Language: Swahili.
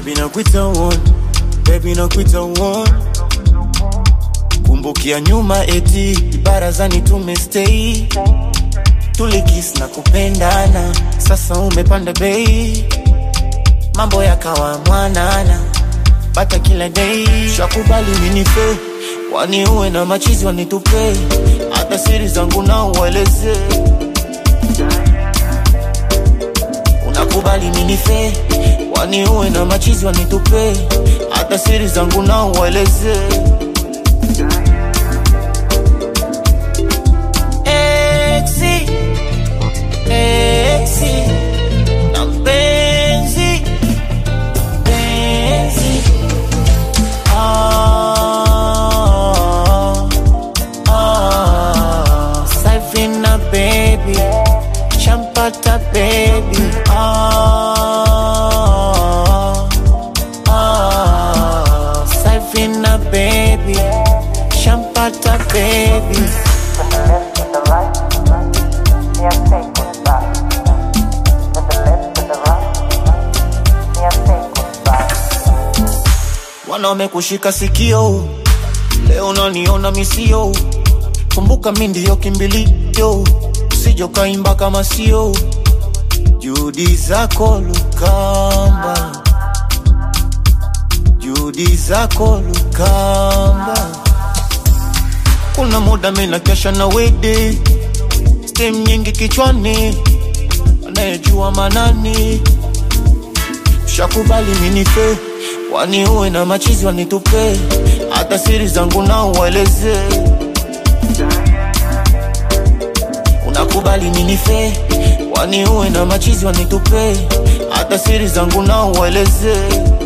Baby nakuita uone, baby nakuita uone. Kumbukia nyuma eti barazani tumestay, tulikis na kupendana, sasa umepanda bei, mambo yakawa mwanana, bata kila day. Shakubali minife, wani uwe na machizi wanitupe, hata siri zangu na ueleze. Unakubali minife, wani uwe na machizi wanitupe, hata siri zangu na ueleze. Exi, exi, na mpenzi, mpenzi. Ah, ah, Savina baby, champata baby. Ah, ah, Savina baby, champata baby. From the left to the right, me I take it back. From the left to the right, me I take it back. wanaume kushika sikio, leo unaniona misio. Kumbuka mi ndiyo kimbilio, usije ukaimba kama sio. Juhudi zako Lukamba, juhudi zako Lukamba. Kuna muda mi nakesha na wede, stem nyingi kichwani, anayejua manani Shakubali minife, wani uwe na machizi wanitupe, hata siri zangu na ueleze. Unakubali minife, wani uwe na machizi wanitupe, hata siri zangu na ueleze.